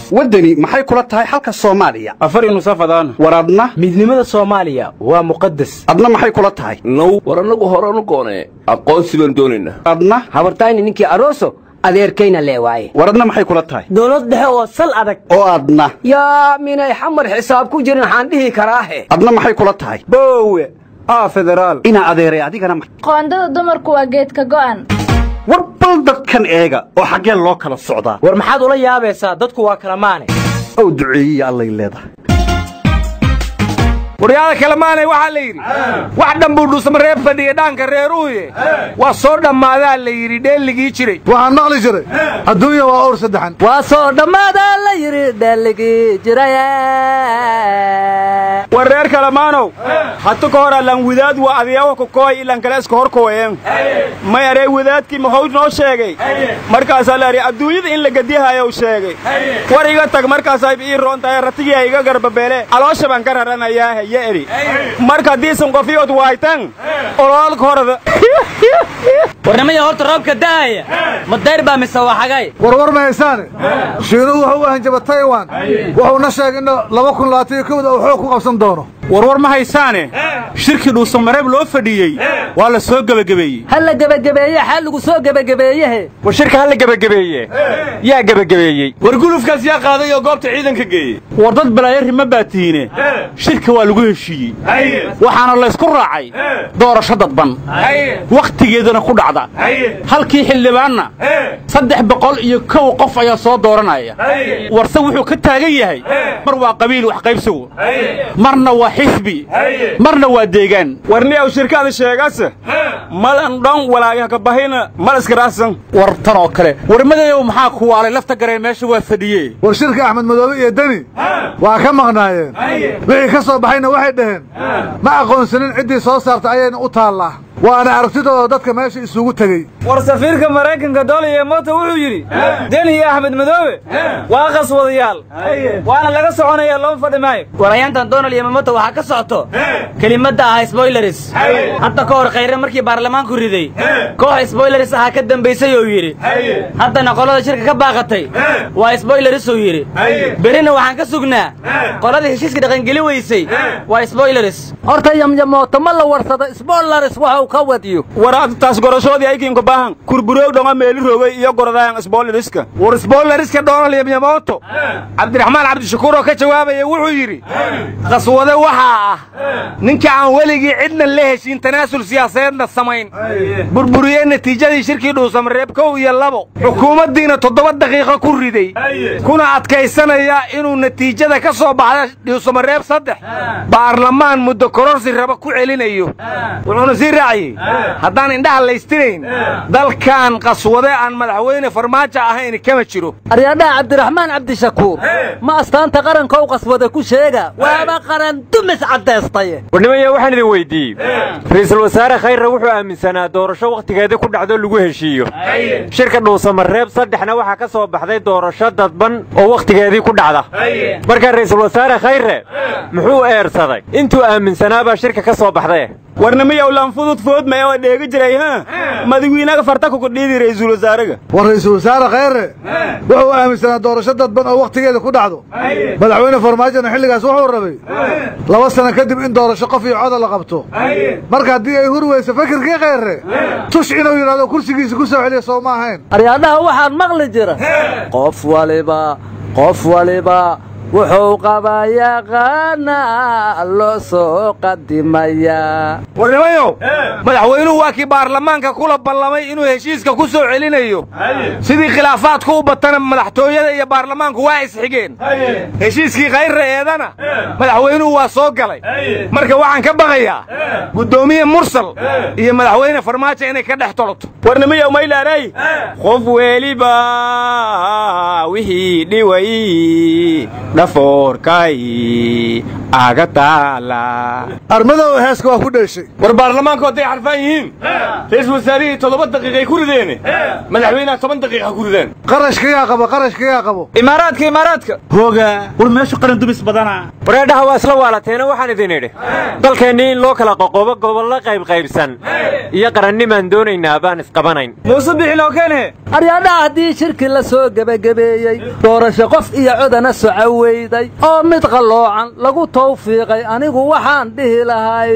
waddani maxay kula tahay xalka soomaaliya afar nusafadaan war adna midnimada soomaaliya waa muqadas adna maxay kula tahay now war annagu horanu goonee aqoonsi baan doonaynaa adna habartayni ninkii aroso adeerkayna lee waaye war adna maxay kula tahay dowlad dhexe oo sal adag oo adna yaa minay xamar xisaab ku jirin waxaan dhihi karaahe adna maxay kula tahay boowe aa federaal inaa adeeray adigana ma- qoondada dumarku waa geedka go'an war bal dadkan eega oo xaggeen loo kala socdaa war maxaad ula yaabaysaa dadku waa kala maane ow duceeyiya allay leedahay waryaada kalemaanay waxaa la yidhi wax dhanbuu dhusma reer fadhiya dhaanka reeruhuye waa soo dhammaadaa la yidhi dheelligii jiray waxaan maqli jiray adduunya waa owr saddexan waa soo dhammaadaa la yidhi dheelligii jiray war reer kalemaanow hatu ka hor allan wadaad waa adiyawa kokooy ilan kale iska hor kuwayeen may aree wadaadkii maxuu noo sheegay markaasaa la idhi adduunyada in la gediyahayow sheegay war iga tag markaasay ii roon tahay ratigiia iga garbabeele caloosha baan ka raranayaa heye edhi marka haddiisan qofiyood waaytan oloolka horada warnimada horta roobka da'aya ma dayr baa mise waa xagay warwar ma haysaane shiinuhu wuxuu u hanjaba taiwan wuxuuna sheegay in laba kun labaatan iyo kowda uu xoog ku qabsan doono warwar ma haysaane shirkii dhuusamareeb loo fadhiyey waa la soo gebagabeeyey ha la gebagabeeye xaa lagu soo gebagabeeyehe war shirka ha la gebagabeeye yaa gebagabeeyey war gulufkaas yaa qaaday oo goobta ciidanka geeyey war dad balaayari ma baatiine shirka waa lagu heshiiyey waxaana laysku raacay doorasho dadban wakhtigeedana ku dhacda halkii xildhibaanna saddex boqol iyo kow qof ayaa soo dooranaya warse wuxuu ka taagan yahay mar waa qabiil wax qaybsigu marna waa xisbi marna waa deegaan warniyaw shirkaada sheegase malan dhan walaagaha ka bahina mal iskaraahsan war tan oo kale warmadeeyow maxaa ku waalay lafta gareen meesha waa fadhiye war shirka axmed madoobe iyo deni waa ka maqnaayeen wixii ka soo baxayna waxay dhaheen ma aqoonsanin ciddii soo saarta ayayna u taallaa waana aragtidooda dadka meesha isugu tegey war safiirka maraykanka doliye moto wuxuu yidhi deni iyo axmed madoobe waa qaswadayaal waana laga soconaya loo fadhi maayo warayaantan donald iyo mamoto waxaa ka socoto kelimadda ahaa sboileris hadda ka hor khayre markii baarlamaanku riday koox sboileris ahaa ka dambaysay oo yidhi haddana qolada shirka ka baaqatay waa sboileris uu yidhi berina waxaan ka sugnaa qolada heshiiska dhaqangeli weysay waa sboileris horta yamyamooto ma la warsado sboolaris waxuu ka wadiyo war taas gorashoodii aykiinka baahan kurburoog dhonga meeli rogay iyo gorodaayan sboolariska war sboolariska donald yamyamoto cabdiraxmaan cabdishakuur oo ka jawaabaya wuxuu yidhi qaswade waxaa ah ninka aan weligii cidna la heshiin tanaasul siyaasadeedna samayn burburiyey natiijadii shirkii dhuusamareeb kow iyo labo xukuumaddiina toddoba daqiiqo ku riday kuna adkaysanaya inuu natiijada ka soo baxda dhuusamareeb saddex baarlamaan muddo kororsi raba ku celinayo wuxuuna sii raaciyey haddaan indhaha laystirayn dalkan qaswade aan madaxweyne farmaajo ahayn kama jiro aryadhaha cabdiraxmaan cabdishakuur ma astaanta qarankow qaswada ku sheega waaba qaran dumis caddaystay warnimaya waxaan idin weyddiiyey ra'iisul wasaare khayre wuxuu aaminsanaa doorasho wakhtigeedii ku dhacdo lagu heshiiyo shirka dhuusamareeb saddexna waxaa ka soo baxday doorasho dadban oo wakhtigeedii ku dhacda marka ra'iisul wasaare khayre muxuu eersaday intuu aaminsanaabaa shirka ka soo baxday warnimiyow lanfudud foodmay oo dheegi jiray ha madawiinaga farta kukudhiidi ra'iisul wasaaraga war ra'iisul wasaare khayre wuxuu aaminsanaa doorasho dadban oo wakhtigeeda ku dhacdo madaxweyne farmaajona xilligaas wuxuu rabay laba sano kadib in doorasho qof iyo coda la qabto marka haddii ay huri weyso fakirkii khayre tush inuu yidhahdo kursigiisa ku soo celiya soo ma ahayn aryadhaha waxaan maqli jira qof waliba qof waliba wuxuu qabaa yaqaana loo soo qadimayaa warnimayow madaxweynuhu waa kii baarlamaanka kula ballamay inuu heshiiska ku soo celinayo sidii khilaafaadku u batana madaxtooyada iyo baarlamaanku waa isxigeen heshiiskii khayre eedana madaxweynuhu waa soo galay marka waxaan ka baqayaa guddoomiye mursal iyo madaxweyne farmaajo inay ka dhex toloto warnimayow maylaaray qof weliba wixii dhiway dhafoorkay aga taala armadow heeska waa ku dheeshay war baarlamaanku hadday xarfaan yihiin ra-iisul wasaarihii toddoba daqiiqay ku rideene madaxweynaha toban daqiiqa ku rideen qarashkayaa qabo qarashkayaa qabo imaaraadka imaaraadka hooga war meeshu qaran dumis badana wareedhaha waa isla waalateena waxaan idin idhi dalkeennii in loo kala qoqobo gobollo qaybqaybsan iyo qarannimaan doonaynaa baan isqabanayn muuse bixiloo keene aryaadhaha haddii shirki la soo gebagabeeyey doorasho qof iyo codana soco weyday oo mid qalloocan lagu tawfiiqay anigu waxaan dhihi lahay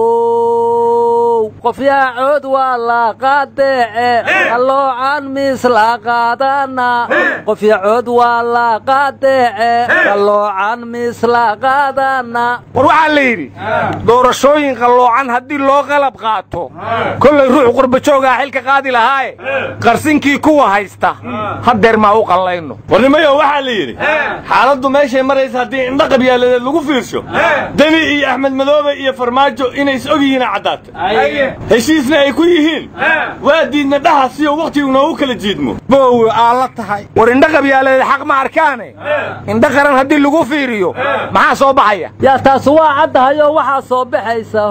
how qofyaa cood waa la qaadeece qalloocan miis la qaadana qofya cood waa la qaadeece qalloocan miis la qaadana war waxaa la yidhi doorashooyin qalloocan haddii loo qalab qaato kollay ruux qurbajoogaa xilka qaadi lahaaye qarsinkii kuwa haysta haddeer maa u qallayno warnimayo waxaa la yidhi xaaladdu meeshay maraysa haddii indha qabyaaladeed lagu fiirsho deni iyo axmed madoobe iyo farmaajo inay is og yihiina caddaatay heshiisna ay ku yihiin waa diidna dhaha siyo wakhtigu noogu kala jiidmo boowe aa la tahay war indha qabyaaladeed xaq ma arkaane indha qaran haddii lagu fiiriyo maxaa soo baxaya yaa taasi waa caddahay oo waxaa soo baxaysa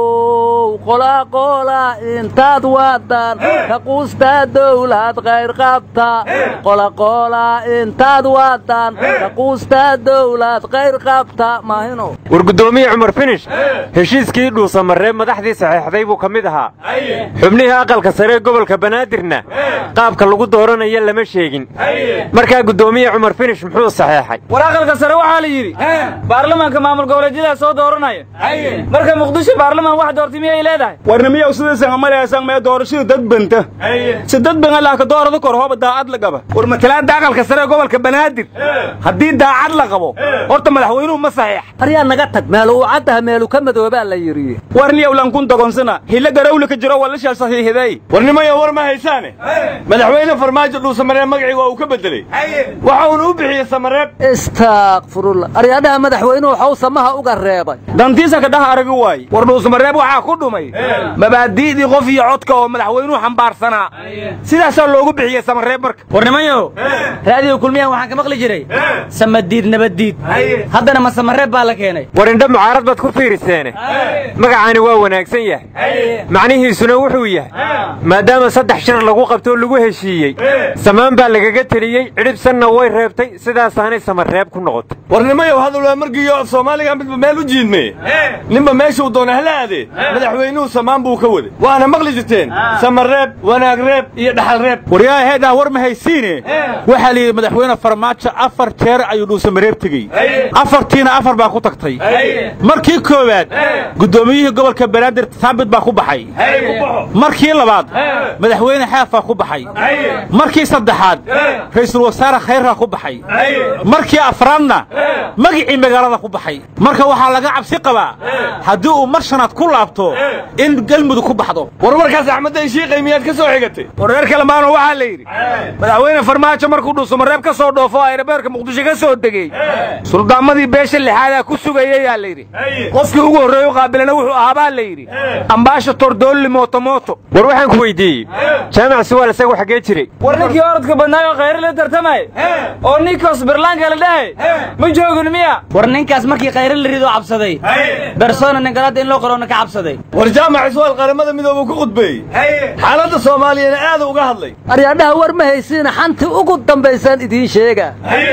how qolaqola intaad wadan ka quustaa dawlad qayr qabta qolaqola intaad wadan ka quustaa dawlad qayr qabta maahino war guddoomiye cumar finish heshiiskii dhuusamaree madaxdii saxeexday buu ka mid ahaa xubnihii aqalka sare ee gobolka banaadirna qaabka lagu dooranayo lama sheegin markaa guddoomiye cumar finish muxuu saxeexay war aqalka sare waxaa la yidhi baarlamaanka maamul goboleedyada soo dooranaya marka muqdisho baarlamaan wax doortay miyay leedahay warnimiyow sidaysan amaleesan mee doorashada dad banta si dad ban allaha ka doorada kor hooba daacad la qaba war matalaadda aqalka sare ee gobolka banaadir haddii daacad la qabo horta madaxweynuhu ma saxiix aryaa naga tag meelu uu caddaha meelu ka madoobaa la yidhi warniyow lankun dogonsana hilla garawle ka jiro wala shal saxiixiday warnimayo war ma haysaane madaxweyne farmaajo dhuusamaree magacii waa uu ka bedelay waxa uuna u bixiyey samareeb istaakfirullah aryaadhaha madaxweynuhu waxau samaha uga reebay dantiisa ka dhaha aragi waaye war dhuusamareeb waxaa ku dhumay mabaadi'dii qof iyo codka oo madaxweynuhu xambaarsanaa sidaasaa loogu bixiyey samareeb marka warnimayo raadiyo kulmiyahan waxaan ka maqli jiray samadiid nabaddiid haddana ma samareeb baa la keenay war indha mucaarad baad ku fiiriseene magacaani waa wanaagsan yahay macnihiisuna wuxuu yahay maadaama saddex shir lagu qabtoo lagu heshiiyey samaan baa lagaga teliyey cidhibsanna way reebtay sidaasaanay samareeb ku noqotay warnimayow hadal waa margiyo af soomaaliga midba meel u jiidmeye ninba meeshuu doona hala aadee madaxweynuhu samaan buu ka waday waana maqli jirteen samareeb wanaag reeb iyo dhaxal reeb waryaa heedhaa war ma haysiine waxaa la yidhi madaxweyne farmaajo afar jeer ayuu dhuusamareeb tegey afartiina afar baa ku tagtay markii koowaad guddoomiyihii gobolka banaadir saabit baa ku baxay markii labaad madaxweyne xaafaa ku baxay markii saddexaad ra'iisul wasaare khayrkaa ku baxay markii afraadna magicii magaalada ku baxay marka waxaa laga cabsi qabaa haddii uu mar shanaad ku laabto in galmudug ku baxdo war markaas axmedday shiiqay miyaad ka soo xigatay wareer kalemaano waxaa la yidhi madaxweyne farmaajo markuu dhuusamareeb ka soo dhoofo ayrabeerka muqdisho ka soo degey suldaamadii beesha lixaadaa ku sugayayaa la yidhi qofkii ugu horreeye u qaabilana wuxuu ahaabaa la yidhi ambaashator doolli mootomooto war waxaan ku weydiiyey jaamac suwaal isagu xaggee jiray war ninkii orodka badnaay oo khayre la tartamay oo ninkos birlaanka la dhahay ma joogin miya war ninkaas markii khayre la ridoo cabsaday bersona ningalada in loo qorona ka cabsaday war jaamac iswaal qaramada midooba ku khudbeeyey xaaladda soomaaliyana aada uga hadlay aryaadhaha war ma haysiina xantii ugu dambaysaan idiin sheega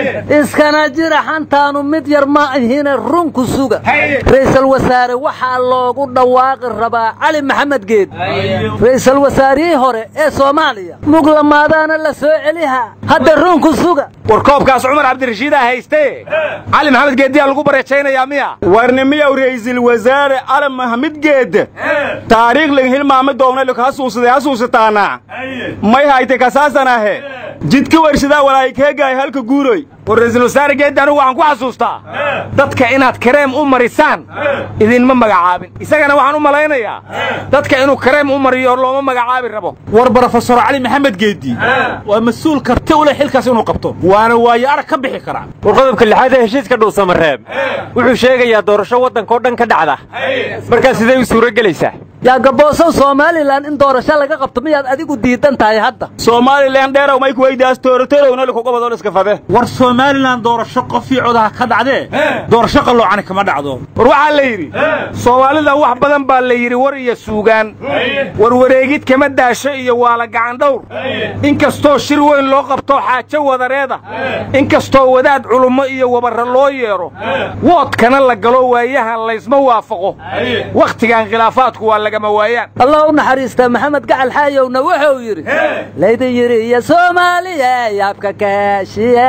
iskana jira xantaanu mid yar ma ahine runku suga ra'iisul wasaare waxaa loogu dhawaaqi rabaa cali maxamed geed ra'iisul wasaarihii hore ee soomaaliya muglamaadaana la soo celiha hadda runku suga war koobkaas cumar cabdirashiidaa hayste cali maxamed geeddiyaa lagu bareejaynayaa miya warnimiyow ra'iisul wasaare cali maxamed geed taariikh laga hilmaami doona laka hasuusaday hasuusataana may hayte kasaasanahe jidka warshadaa walaayikeegaay halka guuroy war ra'iisul wasaare geeddi anugu waxaan ku xasuustaa dadka inaad kareem u marisaan idinma magacaabin isagana waxaan u malaynayaa dadka inuu kareem u mariyo looma magacaabi rabo war brofesor cali maxamed geeddi waa mas-uul karti u leh xilkaas inuu qabto waana waayo arag ka bixi karaa war qodobka lixaad ee heshiiska dhuusamareeb wuxuu sheegayaa doorasho waddankao dhan ka dhacda markaa sidee u suuro gelaysaa yaa gaboosow somalilan in doorasho laga qabto miyaad adigu diidan tahay hadda somalilan dheerow may kuweydaas toorotorownali kugobadoo iska fade war somalilan doorasho qofii codaha ka dhacdee doorasho qalloocani kama dhacdo war waxaa la yidhi soomaalida wax badan baa la yidhi war iyo suugaan warwareegid kama daasho iyo waala gacandhawr inkastoo shir weyn loo qabto xaajo wadareeda inkastoo wadaad culummo iyo wabarra loo yeedho woodkana la galo waayahan laysma waafaqo wakhtigan khilaafaadku waa lagama waayaan allah u naxariista maxamed gacal xaayowna wuxuu yidhi laydin yidhi iyo soomaaliya yaabka kaashiye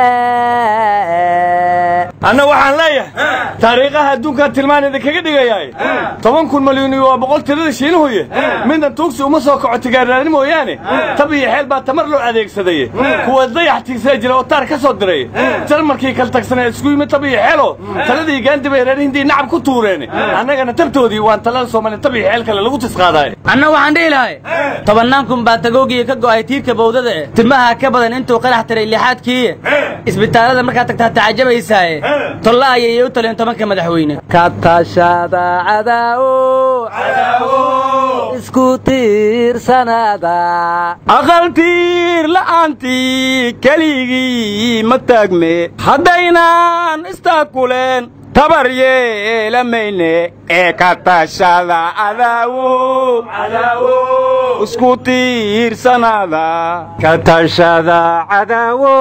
anna waxaan leeyahay taariikhaha adduunkan tilmaan idinkaga dhigayaay toban kun malyan iyo waa boqol tirada shiinuhuye midna tuugsi uma soo kaco tigaarraani mooyaane tab iyo xeel baa tamar loo adeegsadaye kuwa dayax tiigsada jira oo taar ka soo diray jarmarkii kala tagsanee isku yimid tab iyo xeelo taladii gaandi bay reer hindii nacab ku tuureen annagana tabtoodii waan talada soomaaliya tab iyo xeel kale lagu tisqaadaay anna waxaan dhihi lahay tobannaan kun baa tagoogii ka go'ay tiirka bawdada eh timaha ka badan intuu qarax tiray lixaadkiiye isbitaallada markaad tagtaa tacajabaysaaye tolla ayay u taleen tobanka madaxweyne ka tashada cadaawo isku tiirsanaada aqaltiir la'aantii keligii ma taagme haddaynaan istaakuleen tabar yeelamayne ee ka tashada cadaawo isku tiirsanaada ka tashada cadaawo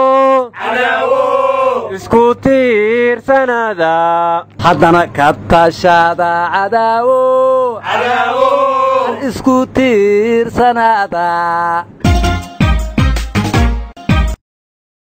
isku tiirsanaada haddana ka tashada cadaawo isku tiirsanaada